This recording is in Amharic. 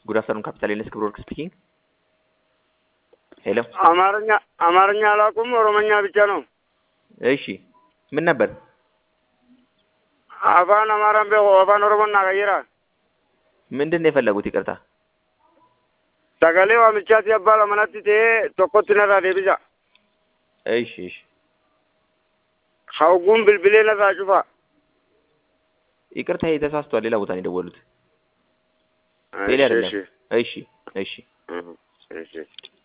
ጉድ አፍተርኑን ካፒታል ኤልስ ክብረ ወርቅ ስፒኪንግ። ሄሎ አማርኛ አማርኛ አላውቅም፣ ኦሮሞኛ ብቻ ነው። እሺ ምን ነበር? አፋን አማራን ቤ አፋን ኦሮሞና ቀይራ ምንድን ነው የፈለጉት? ይቅርታ ሰገሌ ዋምቻት ያባል አመናት ቴ ቶኮት ነራ ዴቢሳ እሺ እሺ ሀውጉን ብልብሌ ነራ ጩፋ ይቅርታ ይሄ ተሳስቷል። ሌላ ቦታ ነው የደወሉት። ቴሌ አይደለም። እሺ እሺ እሺ